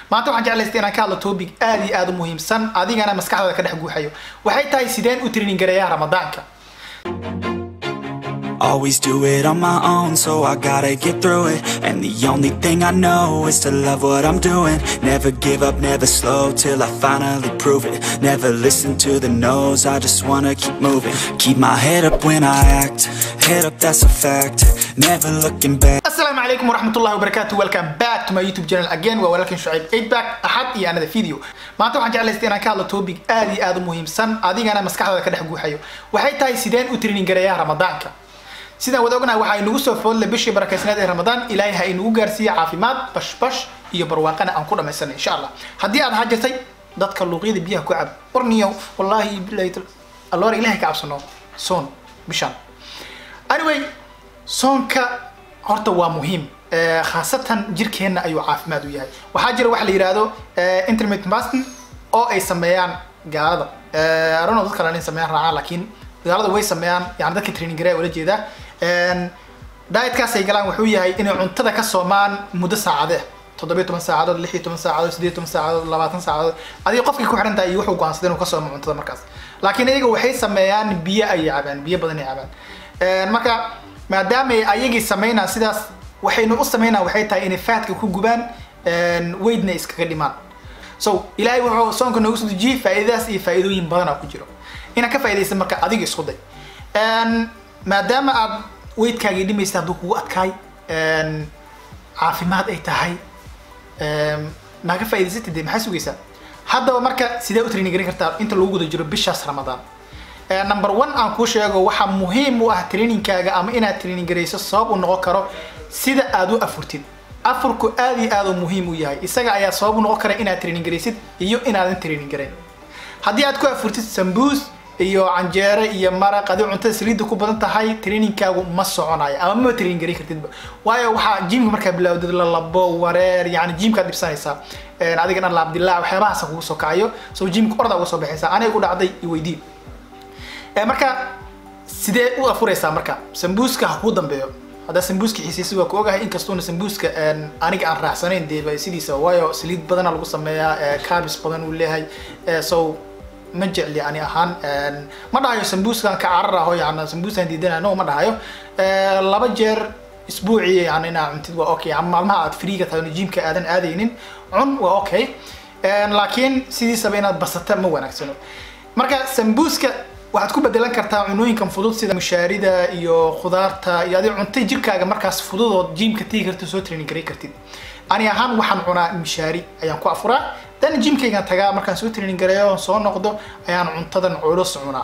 maanta waxaan jeclaystay inaan ka hadlo topic aad iyo aad u muhiimsan adigana maskaxdaada ka dhex guuxayo waxay tahay sideen u training gareeyaa ramadaanka Always do it on my own, so I gotta get through it. And the only thing I know is to love what I'm doing. Never give up, never slow till I finally prove it. Never listen to the no's, I just wanna keep moving. Keep my head up when I act, head up, that's a fact. Never looking back. asalaamu calaykum waraxmatullahi wabarakaatu welcome back to my youtube channel again waa walaalkan shucayb 8 back axad iyo another video maanta waxaan jeclaystay inaan ka hadlo topic aad iyo aad u muhiimsan adigana maskaxdaada ka dhex guuxayo waxay tahay sideen u training gareeyaa ramadaanka sidaan wada ognahay waxaa inagu soo foodle bishii barakeysneed ee ramadaan ilaahay ha inagu gaarsiiya caafimaad bashbash iyo barwaaqana aan ku dhamaysana insha allah haddii aad hajirtay dadka luuqyada biyaha ku cab warniyo wallaahi bilahi alloor ilaahay ka cabsano soon bishaan anyway soonka horta waa muhiim Eh, khaasatan jirkeenna ayuu caafimaad u yahay waxaa jira waxa la yidhaahdo eh, intermittent fasting oo ay sameeyaan gaalada Eh, I don't know dad kale inay sameeyaan raacaan laakiin gaalada way sameeyaan yani dadka training gareya ula jeedaa dietkaas ay galaan wuxuu yahay inay cuntada ka soomaan muddo saacadee toddobiyo toban saacadood lix iyo toban saacadood sideed toban saacadood labaatan saacadood adiga qofkii ku xiran tahay iyo wuxuu go'aansaday inuu ka soomo cuntada markaas laakiin iyaga waxay sameeyaan biyo ayay cabaan biyo badan ay cabaan Eh, marka maadaama ay ayagii sameynaa sidaas waxaynu u sameynaa waxay tahay inay faatka ku gubaan weydna iskaga dhimaan so ilaahay wuxuu soonka noogu soo dejiyey faa'iidadaas iyo faa'iidooyin badan oo ku jiro inaad ka faa'iidaysa marka adiga isku day En, maadaama aad weydkaagii dhimaysa hadduu kugu adkaay en, caafimaad ay tahay em, maa ka faa'iidaysatay dee maxaa sugaysaa haddaba marka sidee u training garin kartaa inta lagu guda jiro bishaas ramadaan Eh, number one aan kuu sheego waxaa muhiim u ah trainingkaaga ama inaad training garayso sabab u noqon karo sida aad u afurtid afurku aad iyo aad u muhiim u yahay isaga ayaa sabab u noqon kara inaad training garaysid iyo inaadan training garayn haddii aad ku afurtid sambuus iyo canjeere iyo maraq adi cuntada saliidda ku badan tahay trainingkaagu ma soconayo ama ma training garin kartidba waayo waxaa jimka markaa bilowdid la labo wareer yani jimkaad dhibsanaysaa Eh, adiga dhan laabdilaa waxyaabahaasa kugu soo kacayo so jimka ordaa uga soo baxaysaa aniga ku dhacday i weydii Eh, marka sidee u afuraysaa marka sambuuska ha kuu dambeeyo haddaa sambuuska xiisiisi waa ku ogahay inkastuuna sambuuska en, aniga aan raacsanayn dee sidiisa waayo saliid badana lagu sameeyaa eh, carbs badan uu leeyahay Eh, so ma jecli ani ahaan En, ma dhahayo sambuuskan ka carar aho yani sambuuskan diidana no ma dhahayo Eh, laba jeer isbuucii yani inaa cuntid waa okay ama maalmaha aad freega tahay oo jimka aadan aadaynin cun waa okay En, laakiin sidiisaba inaad basata ma wanaagsano marka sambuuska waxaad ku bedelan kartaa cunooyinkan fudud sida mushaarida iyo khudaarta iyo adiga cuntay jirkaaga markaas fududood jimka tegi karta soo training garay kartid ani ahaan waxaan cunaa mishaari ayaan ku afuraa dan jimkaygan tagaa markaan soo training gareeyo oon soo noqdo ayaan cuntadan culus cunaa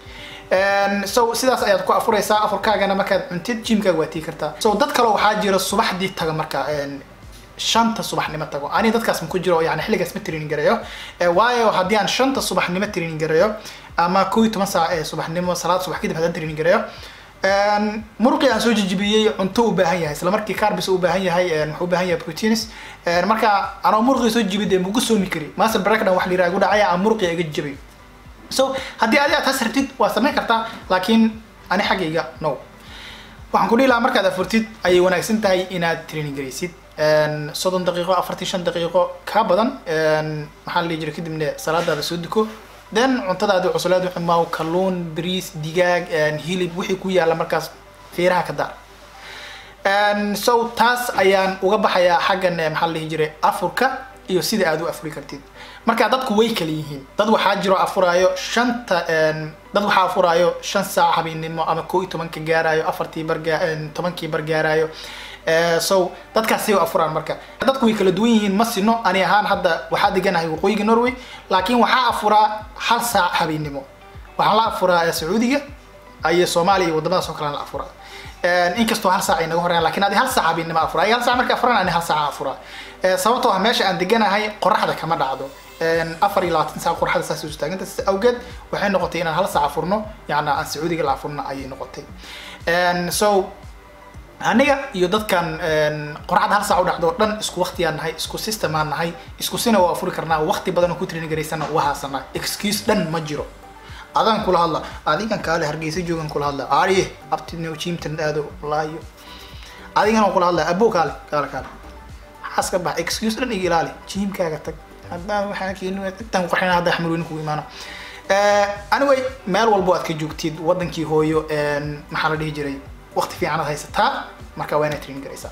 En, so sidaas ayaad ku afuraysaa afurkaagana markaad cuntid jimkaaga waa tegi kartaa so dad kale waxaa jira subaxdii taga marka en, shanta subaxnimo tago ani dadkaas ma ku jiro yani xilligaas ma training gareeyo Eh, waayo haddii aan shanta subaxnimo training gareeyo ama kow iyo toban saac ee subaxnimo salaad subax kadib haddaan training gareeyo En, muruqii aan soo jijibiyey cunto u baahan yahay isla markii carbs u baahan yahay en, wuxuu u baahan yahay proteins En, marka anoo muruqii soo jibiyay dee mugu soomi kari master breakdown wax la yiraha igu dhacaya aan muruqii iga jibay so haddii adi aad taas rabtid waa samayn kartaa laakiin ani xaggayga no waxaan ku dhihi lahaa markaad afurtid ayay wanaagsan tahay inaad training garaysid En, soddon daqiiqo afartii shan daqiiqo ka badan En, maxaa la dhihi jiray kadibna salaadaada soo duko then cuntadaadi cuslaad xumaaw kalluun bariis digaag en, hilib wixii ku yaala markaas feeraha ka daar En, so taas ayaan uga baxayaa xaggan eh, maxaa la dhihi jiray afurka iyo sida aad u afuri kartid marka dadku way kala yihiin dad waxaa jiro afuraayo shanta en, dad waxaa afuraayo shan saac habeennimo ama koo iyo tobanka gaarayo afartii bar gaa- en, tobankii bar gaarayo Eh, so dadkaasay u afuraan marka dadku way kala duwan yihiin ma sino ani ahaan hadda waxaa deganahay waqooyiga norway laakiin waxaa afuraa hal saac habeennimo waxaan la afuraa eh, sacuudiga iyo soomaaliya iyo wadamadaas oo kale la afuraa En, inkastoo hal saac ay naga horeyaan laakiin adi hal saac habeennimo afuraa ay hal saac marka afuran ani hal saac afuraa Eh, sababtoo ah meesha aan deganahay qoraxda kama dhacdo En, afar iyo labaatan saac qoraxda saas u taaganta sidaas awgeed waxay noqotay inaan hal saac afurno yacni aan sacuudiga la afurno ayay noqotay En, so aniga iyo dadkan en, qoraxda hal saac u dhacdo oo dhan isku waqtiyaan nahay isku system aan nahay isku sina waa afuri karnaa waqti badan oo ku training garaysana waa haasanaa excuse dhan ma jiro adaan kula hadla adigan kaale hargeysa joogan kula hadla ariye abtino jimtan aado wallaahi adigana waan kula hadlaya abo kaale kaale kaale waxaas ka bax excuse dhan iga ilaali jiimkaaga tag haddaan waxaan keeni intaan qarxina hadda xamil weyne kugu imaana anyway meel walbo aad ka joogtid wadankii hooyo maxaa la dhihi jiray waqti fiicanaad haysataa marka waa inaad training garaysaa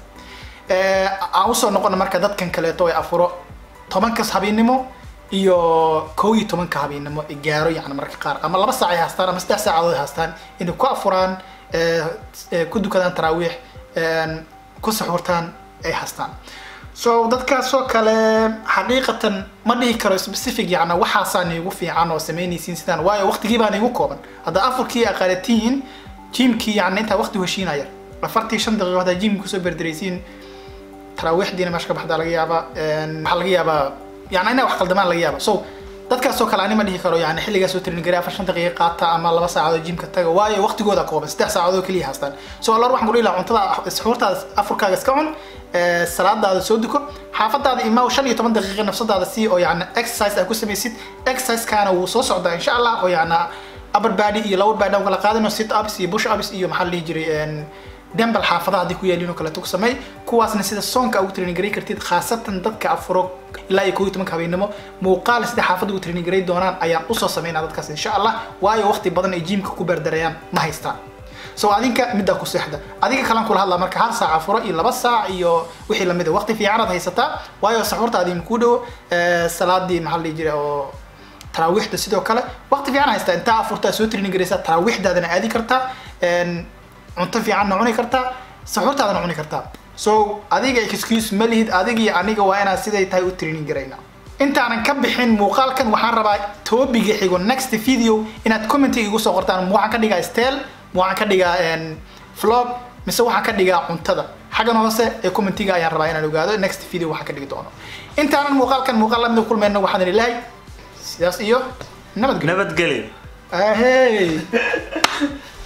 aan usoo noqono marka dadkan kaleeto ay afuro tobankas habeennimo iyo kow iyo tobanka habeennimo gaaro yani marka qaar ama laba saac ay haastaan ama saddex saacadood ay haastaan inay ku afuraan ku dukadaan taraawiix ku saxuurtaan ay haastaan so dadkaasoo kale xaqiiqatan ma dhihi karo specific yani waxaasaa niigu fiican oo samaynaysiin sidaan waayo waqtigii baa niigu kooban hadda afurkii aqaalatiin jimkii yani intaa waqti heshiinaya afartii shan daqiiqo haddaa jimki kusoo berderaysiin taraawiixdiina meesha ka baxdaa laga yaabaa waxaa laga yaabaa yani inaa wax qaldamaan laga yaaba so dadkaasoo kale ani ma dhihi karo yani xilligaas oo training garay afar shan daqiiqa qaata ama laba saacadood jimka taga waayo waqtigooda kooban saddex saacadood keliya haastaan so alor waxaan ku dhihi lahaa cuntada suxuurtaada afurkaaga iska cun salaadaada soo duko xaafadaada imaa shan iyo toban daqiiqa nafsadaada si oo yani exercise aad ku samaysid exercisekaana wuu soo socdaa insha allah oo yani upper body iyo lower body aan kala qaadano sit ups iyo push ups iyo maxaa la dhihi jiray dembal xaafadaha haddii ku yaaliin oo kaleeto ku sameey kuwaasna sida soonka ugu training garay kartid khaasatan dadka afuro ilaa iyo kow iyo tobanka habeennimo muuqaal sida xaafadda ugu training garay doonaan ayaan usoo sameynaa dadkaas insha allah waayo waqti badan ay jiimka ku berdarayaan ma haystaan so adinka middaa ku seexda adiga kalan kula hadlaa marka hal saac afuro iyo laba saac iyo wixii lamid a waqti fiicanaad haysataa waayo saxuurtaadii makuu dhowo salaadii maxaa la dhihi jiray oo taraawiixda sidoo kale waqti fiican haystaa intaa afurtaa soo training garaysaa taraawiixdaadana aadi kartaa cunto fiicanna cuni kartaa saxuurtaadana cuni kartaa so adiga excuse ma lihid adiga iyo aniga waa inaad siday tahay u training garayna intaanan ka bixin muuqaalkan waxaan rabaa topiga xigo next video inaad commentiga igu soo qortaan ma waxaan ka dhigaa stel ma waxaan ka dhigaa vlog mise waxaan ka dhigaa cuntada xaggan hoose ee commentiga ayaan rabaa inaan ogaado next video waxaan ka dhigi doono intaanan muuqaalkan muuqaal lamida kulmayno waxaan ilahay sidaas iyo nabadgelyo nabadgelyo ahey